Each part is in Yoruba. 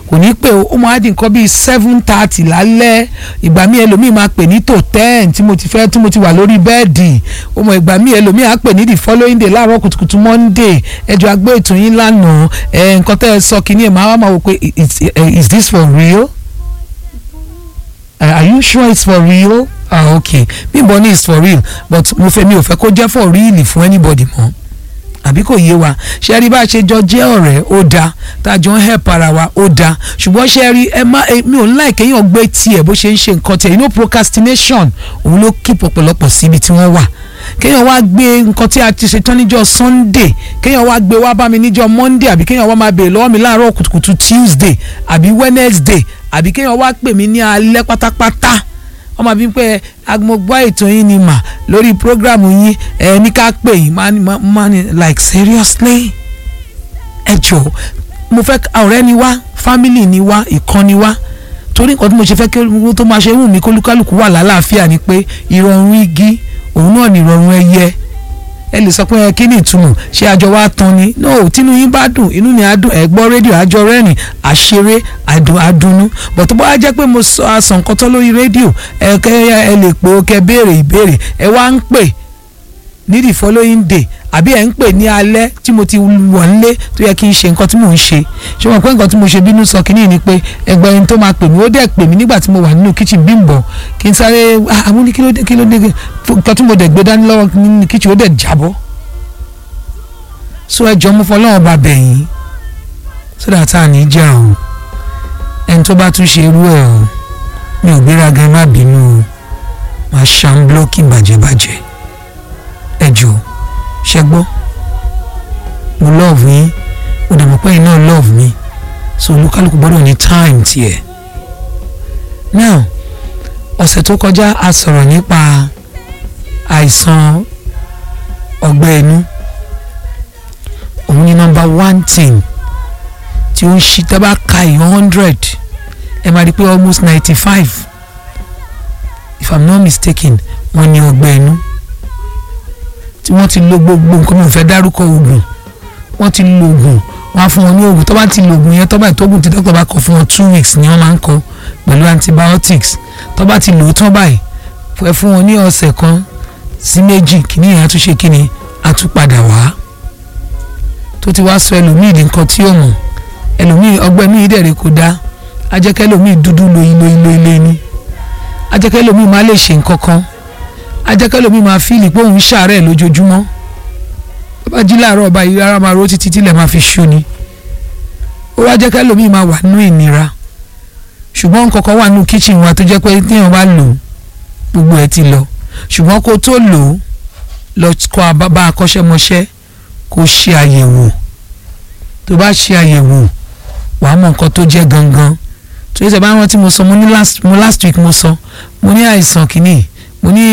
kò ní pè ó máa di nǹkan bíi seven thirty lálẹ́ ìgbà míì ẹlòmíì máa pè ní tó ten tí mo ti fẹ́ tí mo ti wà lórí bẹ́ẹ̀dì ó mọ ìgbà míì ẹlòmíì á pè ní the following day láàárọ̀ kùtùkùtù monday ẹjọ́ agbé ètò yín lánàá ẹ nǹkan tẹ́ ẹ sọ kínní ẹ̀ máa wá máa wò pé is is this for real? Uh, are you sure it's for real? ah okay bímbọ ní it's for real but mo fẹ́ mi ò fẹ́ kó jẹ́ for real fún anybody mọ́ àbí kò yé wa ṣe rí bá a ṣe jọ jẹ́ ọ̀rẹ́ ó dáa tá a jọ ń help ara wa ó dáa ṣùgbọ́n ṣe rí ẹ má mi ò ń láì kéèyàn gbé tiẹ̀ bó ṣe ń ṣe nǹkan tiẹ̀ you know procrastination òun ló keep ọ̀pọ̀lọpọ̀ síbi tí wọ́n wà kéèyàn wá gbé nǹkan tí a ti ṣe tán níjọ́ sunday kéèyàn wá gbé wá bá mi níjọ́ monday àbí kéèyàn wá máa béèrè lọ́wọ́ mi láàárọ̀ kùtùkùtù tuesday àbí wednesday àbí kéèyàn wá pè mí ní alẹ́ pátápátá ọmọ bíi pé agbọ̀gbọ́ ètò yín ni mà lórí programu yín ẹ ní ká pè yín máa ní like seriously ẹ jọ mo fẹ́ ọ̀rẹ́ ni wá family ni wá ìkan ni wá torí nǹkan tí mo ṣe fẹ́ kí owó tó máa ṣe wù mí kólúkálùkù wà lálàáfíà ni pé ìrọ̀rùn igi òun náà ni ìrọ̀rùn ẹyẹ ẹ lè sọ pé ẹ kí ni ìtumọ̀ ṣé àjọ wa tán ni no tínú yín bá dùn inú ni á dùn ẹ gbọ́ rédíò àjọ rẹ́rìn àṣeré àdùn àdùnnú bọ̀ tó bá jẹ́ pé mo sọ àsàn nǹkan tán lórí rédíò ẹ kẹ́ ẹ lè pé ó kẹ́ béèrè ìbéèrè ẹ wá ń pè ní the following day àbí ẹ̀ ń pè ní alẹ́ tí mo ti wọ̀ nílé tó yẹ kí n ṣe nǹkan tí mò ń ṣe ṣé wọn pé nǹkan tí mo ṣe bínú sọ kínní ni pé ẹgbẹ́ ẹni tó máa pè mí ó dẹ̀ pè mí nígbà tí mo wà nínú kitchen Bímbọ́ kí n sáré àwọn ní kí ló dé kí ló dé nǹkan tí mo dẹ̀ gbé dání lọ́wọ́ nínú kitchen ó dẹ̀ jábọ́ so ẹ jọ mú fọlọ́wọ́n bá bẹ̀ yín so that a ní jà o ẹni tó bá tún ṣe irú ẹ̀ o mi ò gbéraga ẹ má bínú o máa ṣàn blọ́ọ̀kì bàjẹ́bàjẹ́ ẹ jọ ṣẹ gbọ́ mo love yín mo dẹ̀ mọ̀ pé yín náà love mi so olúkálùkù gbọ́dọ̀ ní time tiẹ̀ now ọ̀sẹ̀ tó kọjá a sọ̀rọ̀ nípa àìsàn ọgbẹ́ inú òun ni number one thing tí ó ń ṣí tábà ka yìí hundred ẹ máa rí i pé almost ninety five if i'm not mistaken wọ́n ní ọgbẹ́ inú tí wọ́n ti lo gbogbo nǹkan mi ò fẹ́ dárúkọ oògùn wọ́n ti lo oògùn wọ́n á fún wọn ní oògùn tó bá ti lo oògùn yẹn tó bá ìtógùn tí dókítà bá kọ fún wọn two weeks ni wọ́n máa ń kọ pẹ̀lú antibiotics tó bá ti lò ó tán báyìí ẹ fún wọn ní ọ̀sẹ̀ kan sí méjì kìíní yẹn á tún ṣe kíni á tún padà wá tó ti wá sọ ẹlòmíì di nǹkan tí ó mọ̀ ẹlòmíì ọgbẹ́ inú yìí dẹ̀rẹ̀ kò dáa ajẹ́kẹ́ ẹlòmíì dúdú loyin loyin loyin loyin ni ajẹ́kẹ́ ẹlòmíì má lè ṣe nǹkan kan ajẹ́kẹ́ ẹlòmíì máa fíìlì pé òun ṣàárẹ̀ lójoojúmọ́ tó bá jí láàárọ̀ ọba yìí rárá máa ro títí tílẹ̀ máa fi ṣú ni ó wá jẹ́kẹ́ ẹlòmíì máa wà nínú ìnira ṣùgbọ́n nǹkan kan wà nínú kíchìn wa tó jẹ́ pé téèyàn bá lò gbogbo ẹ̀ ti lọ ṣùgbọ́n kó tó lò ó lọ kọ́ bá akọ́ṣẹ́mọṣẹ́ kó ṣe àyẹ̀wò tó bá ṣe àyẹ̀wò wàá mọ nǹkan tó jẹ́ gangan tó yẹ sẹ́bàá rántí mo sọ mo ní last mo last week mo sọ mo ní àìsàn kìíní mo ní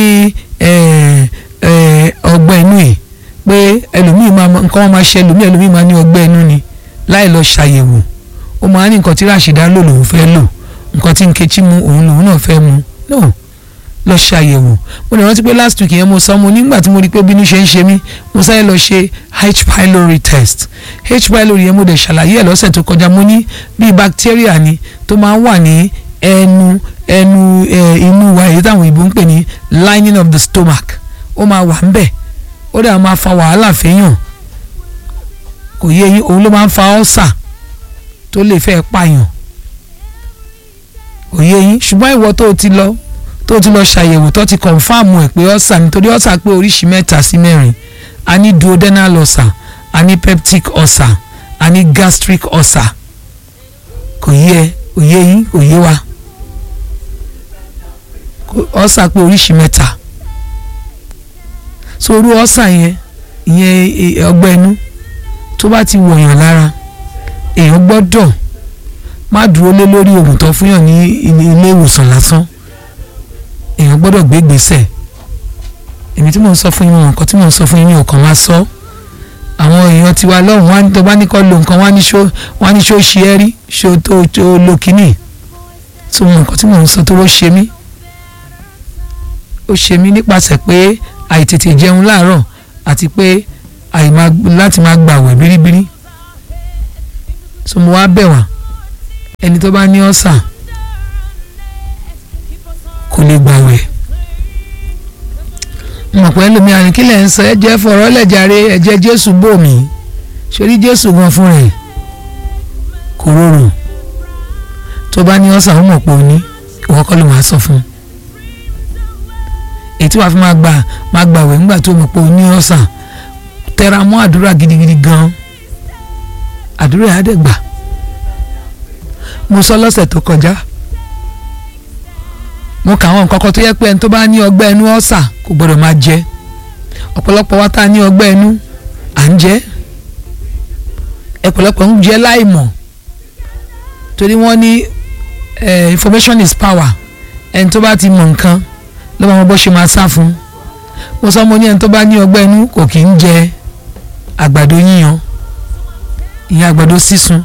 ọgbẹ́ inú yìí pé ẹlòmíì máa nǹkan wọn máa ṣe ẹlòmíì ẹlòmíì máa ní ọgbẹ́ inú ni láì lọ ṣàyẹ̀wò ó máa ní nǹkan tí Ràṣídà lò lòun fẹ́ lò nǹkan tí Nkechi mu òun lòun náà fẹ́ mu no lọ ṣàyẹ̀wò mo lè rántí pé last week yẹn mo sọ mo nígbà tí mo rí pé bínú ṣe ń ṣe mí mo sáré lọ ṣe H pylori test H pylori yẹn mo dẹ̀ ṣàlàyé ẹ̀ lọ́sẹ̀ tó kọjá mo ní bíi bacteria ni tó máa ń wà ní ẹnu ẹnu inú wa èyí táwọn òyìnbó ń pè ní lining of the stomach ó máa wà ń bẹ̀ ó dẹ̀ máa fa wàhálà fẹ́yàn kò yé yín òun ló máa ń fa ọ́sà tó lè fẹ́ pààyàn kò yé yín ṣùgbọ́n ìwọ tó ti lọ tó ti lọ ṣàyẹ̀wò tó ti kọ̀nfàmù ẹ̀ pé ọ̀sà nítorí ọ̀sà pé oríṣi mẹ́ta sí mẹ́rin a ní duodenal ulcer a ní peptic ulcer a ní gastric ulcer kò yé kò yé yín kò yé wa ọ̀sà pé oríṣi mẹ́ta so orú ọ̀sà yẹn ìyẹn ọgbẹ́ inú tó bá ti wọ̀yàn lára èèyàn gbọ́dọ̀ má dúró lé lórí oògùn tó fún yàn ní ilé ìwòsàn lásán èèyàn gbọ́dọ̀ gbé gbèsè èmi tí mò ń sọ fún yín nǹkan tí mò ń sọ fún yín mi ò kàn máa sọ àwọn èèyàn tiwa lọ́hùn wá tó bá ní kọ́ lo nǹkan wá ní ṣó wá ní ṣó ṣe é rí ṣó tó tó lo kínní tó mọ nǹkan tí mò ń sọ tó ló ṣe mí ó ṣe mí nípasẹ̀ pé àìtètè jẹun láàárọ̀ àti pé láti máa gbàwẹ̀ bíríbírí so mo wá bẹ̀ wá ẹni tó bá ní ọ̀sà kò lè gbàwẹ̀ mọ̀ pé ẹlòmíràn kí lẹ̀ ń sọ ẹ jẹ́ fọ̀rọ̀ lẹ́jàre ẹ̀jẹ̀ jésù bò mí sórí jésù gan fún rẹ̀ kò rọrùn tó bá ní ọ̀sà ó mọ̀ pé ó ní ìwọ kọ́ ló máa sọ fún un èyí tí wàá fi máa gbà máa gbàwẹ̀ nígbà tó mọ̀ pé ó ní ọ̀sà tẹra mọ́ àdúrà gidigidi gan àdúrà yà á dẹ̀ gbà mo sọ lọ́sẹ̀ tó kọjá mo kà àwọn nǹkan kan tó yẹ pé ẹni tó bá ní ọgbẹ́ inú ọ̀sà kò gbọ́dọ̀ máa jẹ ọ̀pọ̀lọpọ̀ wa tá a ní ọgbẹ́ inú à ń jẹ ọ̀pọ̀lọpọ̀ ń jẹ láìmọ̀ torí wọ́n ní information is power ẹni tó bá ti mọ̀ nǹkan ló máa mọ bó ṣe máa sá fún mo sọ mo ní ẹni tó bá ní ọgbẹ́ inú kò kì í jẹ àgbàdo yíyan ìyẹn àgbàdo sísun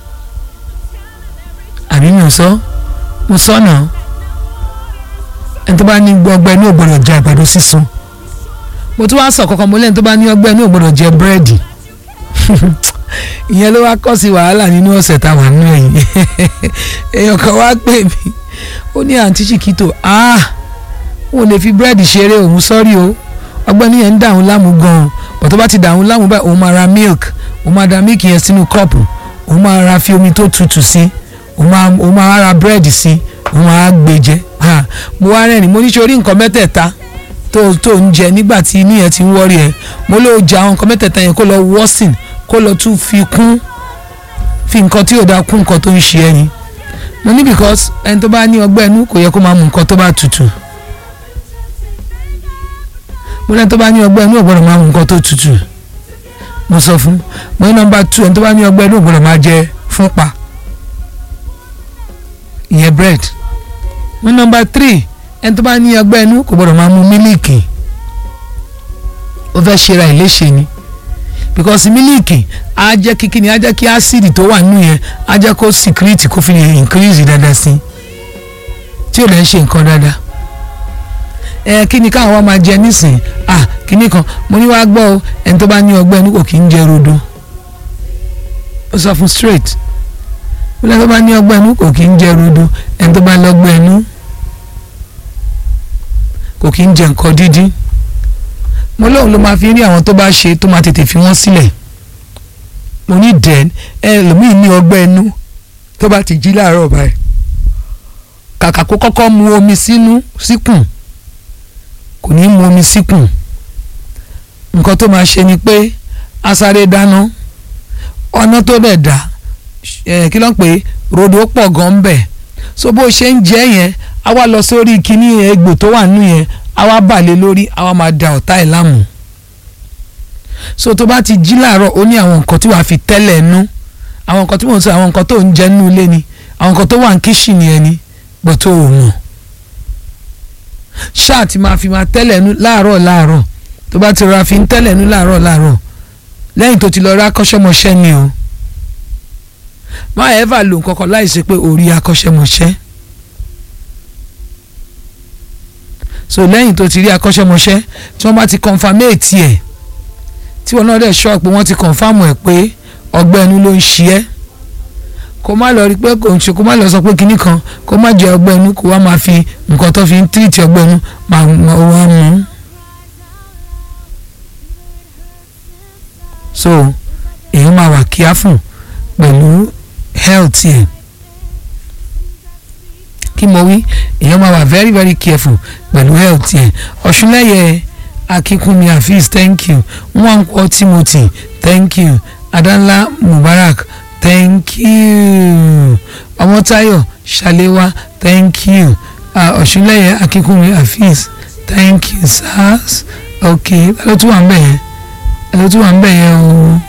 àbí mi ò sọ mo sọ náà ẹni tó bá ní ọgbẹ́ inú ò gbọ́dọ̀ jẹ àgbàdo sísun mo tún wá sọ kankan mo lẹ́ni tó bá ní ọgbẹ́ inú ò gbọ́dọ̀ jẹ búrẹ́dì ìyẹn ló wá kọ́ sí wàhálà nínú ọ̀sẹ̀ táwọn nínú ẹ̀yìn èèyàn kan wá pè mí ó ní àǹtí chiquito ah wọn ò lè fi búrẹ́dì ṣeré òun sọ́rí o ọgbẹ́ inú yẹn ń dàrún láàmú gan-an bọ̀ tó bá ti dàrún láàmú báyìí òun máa ra milk òun máa da milk yẹn sínú kọ́ọ̀pù òun máa ra fi omi tó tutù sí òun máa òun máa ra búrẹ́dì sí òun máa gbé jẹ mo wá rẹ́rìn mo ní sọ orí nǹkan mẹ́tẹ̀ẹ̀ta tó tó ń jẹ nígbà tí inú yẹn ti ń wọ́rí ẹ mo ló jẹ àwọn nǹkan mẹ́tẹ̀ẹ̀ta yẹn kó lọ wọ́sìn kó lọ tún fi kún fi nǹkan tí ò dáa kún nǹkan tó ń ṣe ẹni mo ní because ẹni tó bá ní ọgbẹ́ inú kò yẹ kó máa mu nǹkan tó bá tutù mo ní ẹni tó bá ní ọgbẹ́ inú ò gbọ́dọ̀ máa mu nǹkan tó tutù mo sọ fún mo ní nọ́mbà two ẹni tó bá ní ọgbẹ́ inú ò gbọ́dọ̀ máa jẹ fúnpa ìyẹn bread mo ní nọ́mbà three ẹni tó bá ní ọgbẹ́ inú kò gbọ́dọ̀ máa mu mílíìkì ó fẹ́ ṣe ra ìléṣe ni because mílíìkì á jẹ́ kíkí ni á jẹ́ kí ásìdì tó wà nínú yẹn á jẹ́ kó secrete kó fi lè increase dáadáa sí tí ò lè ṣe nǹkan dáadáa ẹ kí ni káwọn máa jẹ nísìn ah kíní kan mo ní wàá gbọ́ ọ ẹni tó bá ní ọgbẹ́ inú kò kí ń jẹ rodo ó sọ fún straight ó lẹ́ni tó bá ní ọgbẹ́ inú kò kí ń jẹ rodo ẹni tó bá lọ́gbẹ́ inú kò kí ń jẹ nǹkan dídín mo lóun ló máa fi rí àwọn tó bá ṣe tó máa tètè fi wọ́n sílẹ̀ mo ní dẹ́n ẹ lòmíì ní ọgbẹ́ inú tó bá ti jí láàárọ̀ báyìí kàkà kó kọ́kọ́ mu omi sínú síkùn kò ní mu omi síkùn nǹkan tó máa ṣe ni pé a sáré dáná ọ̀nà tó dẹ̀ dá kí ló ń pè rodo pọ̀ gan bẹ̀ so bó ṣe ń jẹ́ yẹn a wá lọ sórí kíní egbò tó wà nínú yẹn a wá balẹ̀ lórí a wá máa da ọ̀tá ẹ̀ láàmú so tó bá ti jí láàárọ̀ ó ní àwọn nǹkan tí wàá fi tẹ́lẹ̀ nú àwọn nǹkan tí mò ń sọ àwọn nǹkan tó ń jẹ nínú ilé ni àwọn nǹkan tó wà ní kíṣìnì ẹ ni bó tó ò mọ̀ ṣáà ti máa fi máa tẹ́lẹ̀ nú láàárọ̀ láàárọ̀ tó bá ti rọra fi ń tẹ́lẹ̀ nú láàárọ̀ láàárọ̀ lẹ́yìn tó ti lọ rí akọ́ṣẹ́mọṣẹ́ ni o má ẹ̀fà lò nǹkan kan láì ṣe pé orí akọ́ṣẹ́mọṣẹ́ so lẹ́yìn tó ti rí akọ́ṣẹ́mọṣẹ́ tí wọ́n bá ti confirmate ẹ̀ tí wọn náà dẹ̀ sọ pé wọ́n ti confirm ẹ̀ pé ọgbẹ́ inú ló ń ṣe ẹ́ kó má lọ rí pé kò ń ṣe kó má lọ sọ pé kinní kan kó má jẹ ọgbẹ́ inú kó wá máa fi nǹkan tó fi ń tírìtì ọgbẹ́ inú máa wá mú. so èèyàn máa wà careful pẹ̀lú health yẹn kí mo wí èèyàn máa wà very very careful pẹ̀lú health yẹn ọ̀ṣunlẹ̀yẹ akínkúnmi afeez thank you nwankwo timothy thank you adanla mubarak thank you ọmọtayọ ṣàléwá thank you ọ̀ṣunlẹ̀yẹ uh, akínkúnmi afeez thank you sars ok ẹ ló tún wà ń bẹ̀ yẹn ẹ ló tún wà ń bẹ̀ yẹn o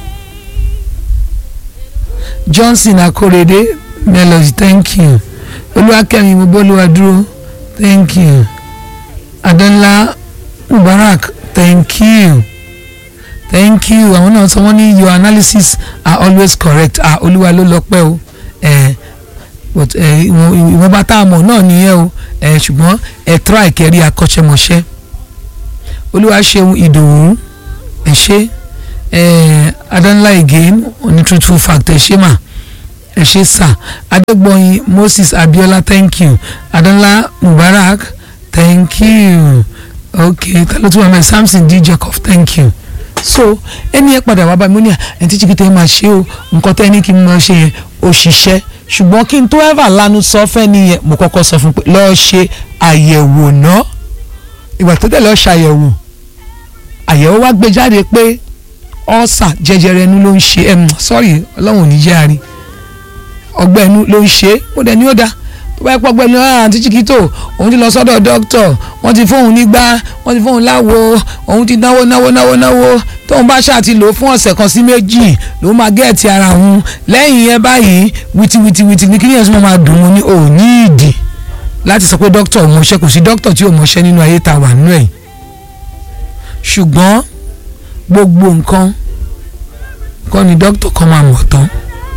johnson akorede melody thank you olúwakẹ́mi mobólúwa dúró thank you adanla mubarak thank you thank you àwọn náà sọ wọ́n ní your analysis are always correct ah olúwa ló lọ pẹ́ o ẹ but ẹ ìwọ̀n bá tá a mọ̀ náà nìyẹn o ẹ ṣùgbọ́n ẹ try kẹrí akọ́ṣẹ́mọṣẹ́ olúwa ṣeun ìdòwú ẹ ṣe ẹ adanla again oní truthful fact ẹ ṣe mà ẹ ṣe sà adégbọ̀yìn moses abiola thank you adanla mubarak thank you ok talo tí wọn mẹ samson d jacob thank you so ẹni ẹ padà wá bá mi ó ní à ẹni tí jìkìtì ẹ máa ṣe o nǹkan tẹ́ ẹ ní kí n máa ṣe yẹn ó ṣiṣẹ́ ṣùgbọ́n kí n tó ever lanu sọ fẹ́ nìyẹn mo kọ́kọ́ sọ fún pé lọ́ọ́ ṣe àyẹ̀wò náà ìgbà tó tẹ̀ lọ́ọ́ ṣàyẹ̀wò àyẹ̀wò wá gbé jáde pé ọ́sà jẹjẹrẹ inú ló ń ṣe ẹ̀m sọ́ọ̀rì ọlọ́run ò ní jẹ́ àárín ọgbẹ́ inú ló ń ṣe é ó dẹ̀ ní ó dáa tó bá yẹ pọ̀ ọgbẹ́ inú àǹtí chiquito òun ti lọ sọ́dọ̀ dókítà wọ́n ti fóun nígbà wọ́n ti fóun láwo òun ti náwó náwó náwó náwó tóun bá ṣáà ti lò ó fún ọ̀sẹ̀ kan sí méjì ló máa gẹ́ẹ̀tì ara òun lẹ́yìn yẹn báyìí wìtìwìtìwìtì ní kíni ẹ̀sùn máa dùn ún ní ò ní ìdí láti sọ pé dókítà ò mọṣẹ́ kò sí dókítà tí ò mọṣẹ́ nínú ayé ta wà nínú ẹ̀ ṣùgbọ́n gbogbo nǹkan kọ́ ni dókítà kan máa mọ̀ tán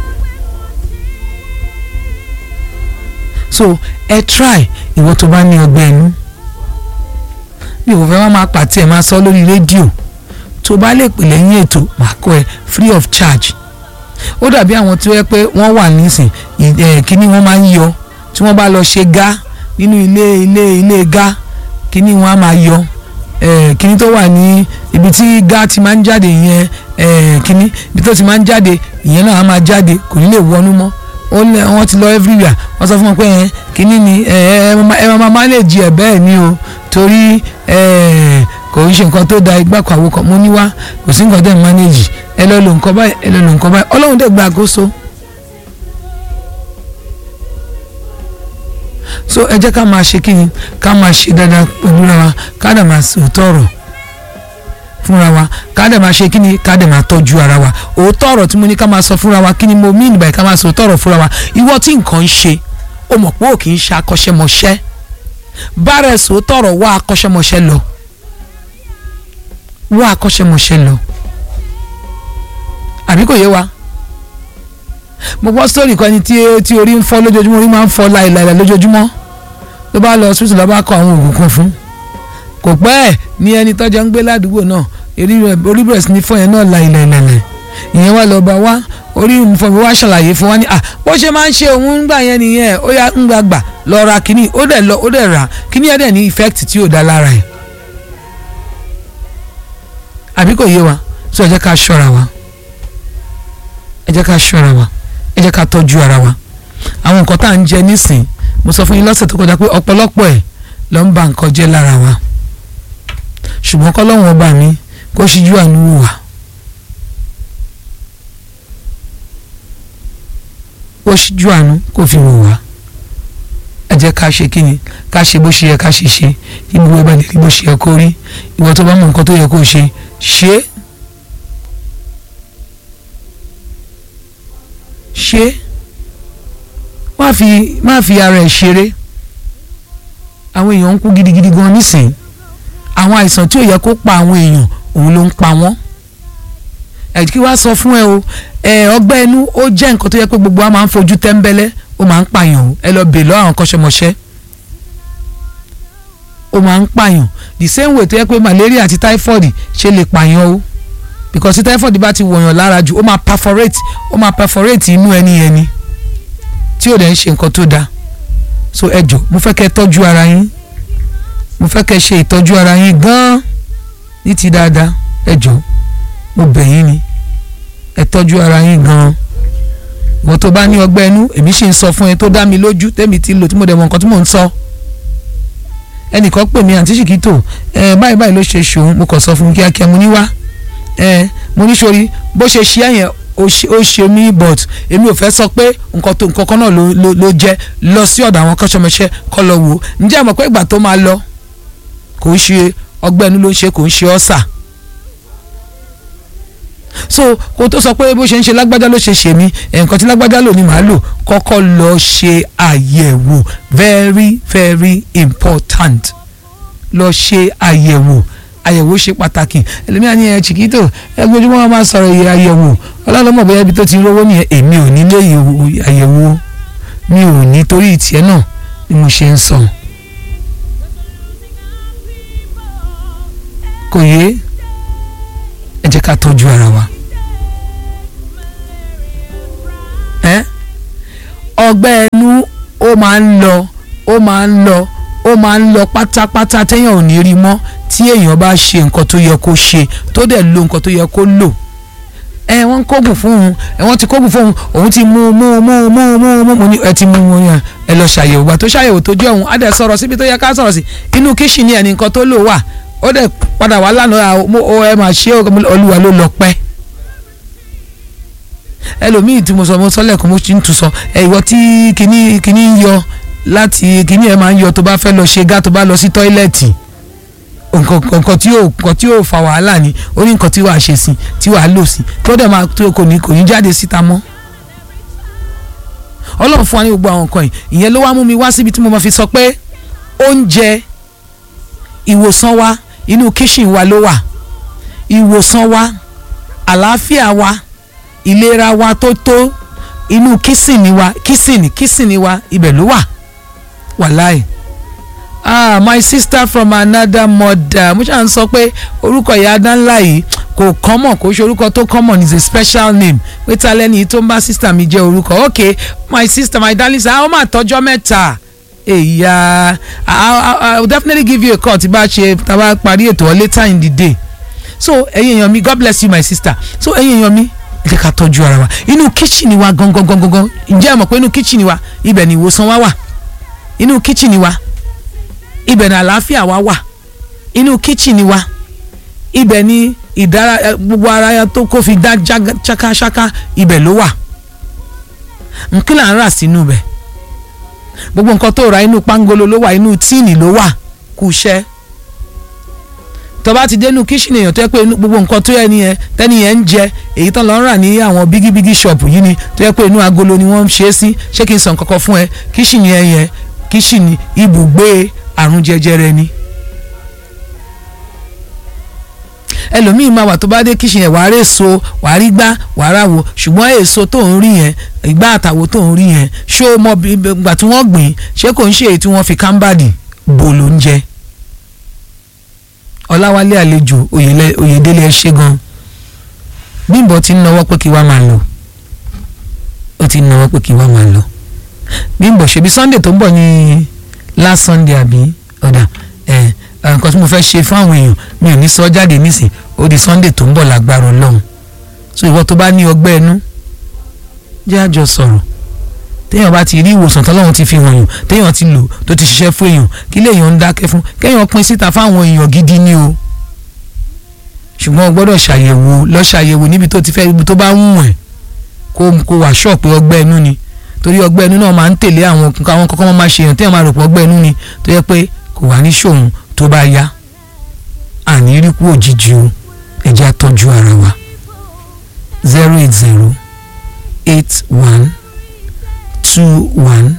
so ẹ try ìwọ tó bá ní ọgbẹ́ inú bí ìwọ fẹ́ wá máa pàtí ẹ̀ máa sọ lórí rédíò tó bá lè pè lẹ́yìn ètò máa kọ́ ẹ free of charge ó dàbí àwọn tí ó yẹ pé wọ́n wà nísìn kíní wọ́n máa ń yọ tí wọ́n bá lọ ṣe gá nínú ilé ilé ilé gá kíní wọ́n á máa yọ kíní tó wà ní ibi tí gá ti máa ń jáde yẹn kíní ibi tó ti máa ń jáde ìyẹn náà á máa jáde kò ní lè wọnú mọ́ ó lẹ wọn ti lọ everywhere wọn sọ fún wọn pé ẹ kínní ni ẹ ẹ máa manage ẹ bẹ́ẹ̀ ni o torí ẹ kò ń ṣe nǹkan tó da igbá kan àwọn kan mo ní wá kò sí nǹkan tẹ́ ẹ manage ẹ lọ lo nǹkan báyìí ẹ lọ lo nǹkan báyìí ọlọ́run dẹ̀ gba àkóso. so ẹ jẹ́ ká máa ṣe kí ni ká máa ṣe dáadáa pẹ̀lú ra wa ká dà máa sòótọ́ ọ̀rọ̀ fúnra wa ká dẹ̀ máa ṣe kí ni ká dẹ̀ máa tọ́jú ara wa òótọ́ ọ̀rọ̀ tí mo ní ká máa sọ fúnra wa kí ni mo mean by ká máa sọ òótọ́ ọ̀rọ̀ fúnra wa ìwọ tí nǹkan ń ṣe o mọ̀ pé ò kì í ṣe akọ́ṣẹ́mọṣẹ́ bára ẹ̀ sòótọ́ ọ̀rọ̀ wá akọ́ṣẹ́mọṣẹ́ lọ wá akọ́ṣẹ́mọṣẹ́ lọ àbí kò yé wa mo gbọ́ sítórì kan ni tí orí ń fọ́ lójoojúmọ́ orí máa ń fọ́ láìláìlà lójoojúmọ́ ló bá lọ hospital ló bá kọ àwọn oògùn kan fún kò pẹ́ ẹ̀ ní ẹni tọ́jọ́ ń gbé ládùúgbò náà orí bẹ̀rẹ̀ sí ní fọ́ yẹn náà láìláìlẹ̀ ìyẹn wá lọ́ọ́ bá wá orí nǹkan mi wá ṣàlàyé fún wa ní à bó ṣe máa ń ṣe òun ń gbà yẹn nìyẹn ó yá ń gbà gbà lọ ra kínní ó dẹ̀ lọ ó dẹ̀ rà kínní ẹ̀ dẹ̀ ní effect tí ò dá lára ẹ̀ àbí kò yé wa so ẹ jẹ́ ká ṣọ́ra wa ẹ jẹ́ ká ṣọ́ra wa ẹ jẹ́ ká tọ́jú ara wa àwọn nǹkan tá à ń jẹ nísìn mo sọ fún yín lọ́sẹ̀ tó kọjá pé ọ̀pọ̀lọpọ̀ ẹ̀ ló ń ba nǹkan jẹ́ lára wa ṣùgbọ́n kọ́lọ́hún ọba mi kó ṣíjú àánú wò wá kó ṣíjú àánú kó fi wò wá ẹ jẹ́ ká ṣe kí ni ká ṣe bó ṣe yẹ ká ṣe ṣe kí gbogbo ẹgbẹ́ lè rí bó ṣe yẹ kó rí ìwọ tó bá mọ nǹkan tó yẹ kó ṣe ṣe é ṣe má fi má fi ara ẹ̀ ṣeré àwọn èèyàn ń kú gidigidi gan nísìnyí àwọn àìsàn tí ò yẹ kó pa àwọn èèyàn òun ló ń pa wọ́n ẹ kí wàá sọ fún ẹ o ẹ ọgbẹ́ inú ó jẹ́ nǹkan tó yẹ pé gbogbo wa máa ń fojú tẹ́ńbẹ́lẹ́ ó máa ń pààyàn o ẹ lọ bèè lọ àwọn kọ́ṣẹ́mọṣẹ́ ó máa ń pààyàn the same way tó yẹ pé malaria àti typhoid ṣe lè pààyàn o because typhoid bá ti wọ̀yàn lára jù ó máa perforate ó máa perforate inú ẹni ẹni tí ò dẹ̀ ń ṣe nǹkan tó dáa so ẹ jọ mo fẹ́ kẹ́ tọ́jú ara yín mo fẹ́ kẹ́ ṣe ìtọ́jú ara yín gan-an ní ti dáadáa ẹ jọ mo bẹ̀ yín ni ẹ tọ́jú ara yín gan-an ìwọ tó bá ní ọgbẹ́ inú èmi sì ń sọ fún ẹ tó dá mi lójú tẹ́mi ti lò tí mo dẹ̀ mọ nǹkan tí mò ń sọ ẹnìkan pè mí àǹtí ṣìkìtò ẹ báyìí báyìí ló ṣe ṣòun mo kàn sọ fún un kíákíá mo ní wá ẹ mo ní sori bó ṣe ṣe ẹ̀yẹn ó ṣe mí but èmi ò fẹ́ sọ pé nǹkan tó nǹkan kan náà ló ló ló jẹ́ lọ sí ọ̀dọ̀ àwọn kọ́ṣọ́mọṣẹ́ kọ́ lọ wò ó ǹjẹ́ àmọ́ pé ìgbà tó máa lọ kò ń ṣe ọgbẹ́ inú ló ń ṣe kò ń ṣe ọ́sà so kó tó sọ pé bó ṣe ń ṣe lágbájá ló ṣe ṣe mí nǹkan tí lágbájá lò ní màá lò kọ́kọ́ lọ ṣe àyẹ̀wò very very important lọ ṣe àyẹ̀wò àyẹ̀wò ṣe pàtàkì ẹlẹ́mìí àní ẹ̀ chiquito ẹ gbójúmọ́ wọn máa sọ̀rọ̀ iye àyẹ̀wò ọlọ́lọ́mọ̀ bóyá ibi tó ti rówó nìyẹn èmi ò ní lé àyẹ̀wò mi ò ní torí ìtìẹ́ náà ni mo ṣe ń sọ. kò yé ẹ jẹ́ ká tọ́jú ara wa ẹ ọgbẹ́ ẹnu ó máa ń lọ ó máa ń lọ ó máa ń lọ pátápátá téèyàn ò ní rí mọ́ tí èèyàn bá ṣe nǹkan tó yẹ kó ṣe tó dẹ̀ lo nǹkan tó yẹ kó lò ẹ wọ́n kógun fún un ẹ wọ́n ti kógun fún un òun ti mú mú mú mú mú mú mú ní ẹ ti mú mú yẹn ẹ lọ ṣàyẹ̀wò gbà tó ṣàyẹ̀wò tó jẹ́ òun á dẹ̀ sọ̀rọ̀ síbi tó yẹ ká sọ̀rọ̀ sí inú kíṣìnì ẹ̀ ní nǹkan tó lò wà ó dẹ̀ padà wá lánàá ó ẹ máa ṣe olúwa ló lọ pẹ́ ẹlòmíì tí mo sọ mo sọ lẹ́ẹ̀kan mo ti ń tu sọ ẹ ìwọ tí kinní kinní ń yọ láti kinní ẹ máa ń yọ tó bá fẹ́ lọ ṣe gá tó bá lọ sí tọ́ílẹ̀tì nǹkan tí yóò nǹkan tí yóò fa wàhálà ni ó ní nǹkan tí wàá ṣe sí tí wàá lò sí tó dẹ̀ máa tó kò ní kò ní jáde síta mọ́ ọlọ́run fún wa ní gbogbo àwọn nǹkan yìí ìyẹn ló wá mú mi wá síbi tí mo máa fi sọ pé oúnjẹ ìwòsàn wa inú kíṣìn wa ló wà ìwòsàn wa àlàáfíà wa ìlera wa tó tó inú kísìnì wa kísìnì kísìnì wa ibẹ̀ ló wà wàláì ah my sister from another mother mo ṣáà ń sọ pé orúkọ ìyá adánlá yìí kò common kò ṣe orúkọ tó common is a special name pé ta lẹ́ni tó ń bá sister mi jẹ́ orúkọ okay my sister my darling sir àwọn máa tọ́jọ́ mẹ́ta èyà i will definitely give you a call tí bá ṣe tá a bá parí ètò ọ later in the day so ẹ̀yin èèyàn mi god bless you my sister so ẹ̀yin èèyàn mi ẹ jẹ́ ká tọ́jú ara wa inú kíchìnì wa gangan gangan gangan ǹjẹ́ ẹ mọ̀ pé inú kíchìnì wa ibẹ̀ ni ìwòsàn wa wà inú kíchìnì wa ibẹ̀ ni àlàáfíà wa wà inú kíchìnì wa ibẹ̀ ni ìdára gbogbo ara tó kó fi dá ṣákáṣáká ibẹ̀ ló wà nkí là ń rà sínú bẹ̀ gbogbo nǹkan tó ra inú pangolo ló wà inú tíìnì ló wà kù iṣẹ́ tó bá ti dénú kíṣìnì èèyàn tó yẹ pé gbogbo nǹkan tó yẹ nìyẹn tẹ́ni yẹn ń jẹ èyí tán lọ ń rà ní àwọn bígíbígí ṣọ̀pù yìí ni tó yẹ pé inú agolo ni wọ́n ń ṣe é sí ṣé kí n sọ nǹkan kan fún ẹ kíṣìnì ẹ yẹn kíṣìnì ibùgbé àrùn jẹjẹrẹ ni. ẹlòmíì máa wà tó bá dé kíṣìnì ẹ̀ wàá rí èso wàá rí gbá wàá ráwo ṣùgbọ́n èso tó ń rí yẹn ìgbà àtàwo tó ń rí yẹn ṣó mọ ìgbà tí wọ́n gbìn ṣé kò ń ṣe èyí tí wọ́n fi kámbàdì bò ló ń jẹ ọláwálé àlejò oyèdélé ẹ ṣe gan bímbọ ti ń nawọ́ pé kí wá máa lọ ó ti ń nawọ́ pé kí wá máa lọ bímbọ ṣebí sunday tó ń bọ̀ ní last sunday àbí ọ̀dà ẹ̀ nǹkan tí mo fẹ́ ṣe fún àwọn èèyàn mi ò ní sọ jáde nísìn ó di sunday tó ń bọ̀ lágbára ọlọ́run so ìwọ tó bá ní ọgbẹ́ ẹnu jẹ́ àjọ sọ̀rọ̀ téèyàn bá ti rí ìwòsàn tọ́lọ́run ti fi hàn yàn téèyàn ti lò tó ti ṣiṣẹ́ fún èèyàn kí lèèyàn ń dákẹ́ fún kéèyàn pín síta fáwọn èèyàn gidi ni o ṣùgbọ́n o gbọ́dọ̀ ṣàyẹ̀wò lọ ṣàyẹ̀wò níbi tó ti fẹ́ ibi tó bá wù ẹ́ kó kó wà ṣọ́ pé ọgbẹ́ ẹnu ni torí ọgbẹ́ ẹnu náà máa ń tẹ̀lé àwọn àwọn kọ́kọ́ máa ṣe èèyàn téèyàn máa rò pé ọgbẹ́ ẹnu ni tó yẹ pé kò wá ní ṣòun tó bá yá àní rí kú òjijì o ẹ jẹ́ á tọ́jú ara wa zero eight zero eight one two one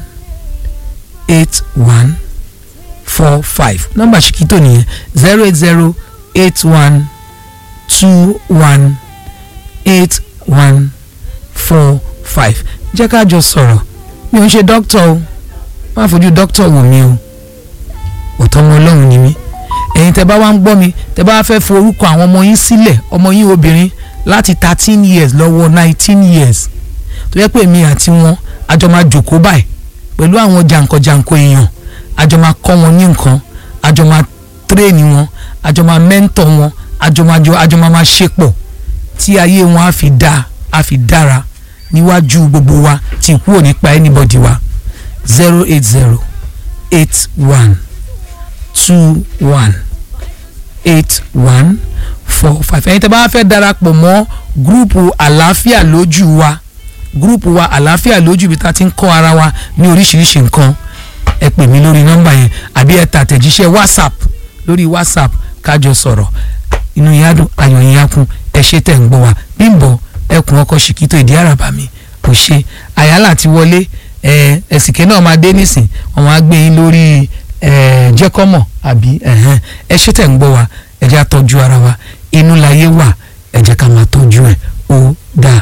eight one four five nọ́mbà ṣìkìtò nìyẹn zero eight zero eight one two one eight one four five jẹ́ ká jọ sọ̀rọ̀ mi ò ń ṣe dókítà o má fojú dókítà wò mí o òtọ́ ọmọ ọlọ́run ni mí ẹ̀yin tẹ́ bá wá ń gbọ́ mi tẹ́ bá fẹ́ fi orúkọ àwọn ọmọ yín sílẹ̀ ọmọ yín obìnrin láti thirteen years lọ́wọ́ nineteen years tó yẹ pé èmi àti wọn àjọ máa jòkó báyìí pẹ̀lú àwọn jàǹkànjàǹkàn èèyàn àjọ máa kọ́ wọn ní nǹkan àjọ máa tírèènì wọn àjọ máa mẹ́ńtọ̀ wọn àjọ máa jọ àjọ máa máa ṣe pọ̀ tí ayé wọn á fi dá á fi dára níwájú gbogbo wa tí kú ò ní pa anybody wa zero eight zero eight one two one eight one four five ẹ̀yin tẹ́ bá fẹ́ darapọ̀ mọ́ gúrùpù àlàáfíà lójú wa gúrùpù wa àlàáfíà lójú ibi tá a ti ń kọ́ ara wa ní oríṣiríṣi nǹkan ẹ pè mí lórí nọ́mbà yẹn àbí ẹ tà àtẹ̀jíṣẹ́ whatsapp lórí whatsapp kájọ sọ̀rọ̀ inú yín á dùn ayọ̀ yín á kún ẹ ṣe tẹ̀ ń gbọ́ wa Bímbọ́ ẹkùn ọkọ̀ ṣìkìtò ìdí àràbà mi kò ṣe àyálà ti wọlé ẹ ẹsìnkẹ́ náà máa dé nísìn wọn máa gbé yín lórí ẹ jẹ́kọ́mọ̀ àbí ẹ ṣe tẹ̀ ń gbọ́ wa ẹ jẹ́ àtọ́jú ara wa inú láyé wà ẹ jẹ́ ká máa tọ́jú ẹ̀ ó dáa.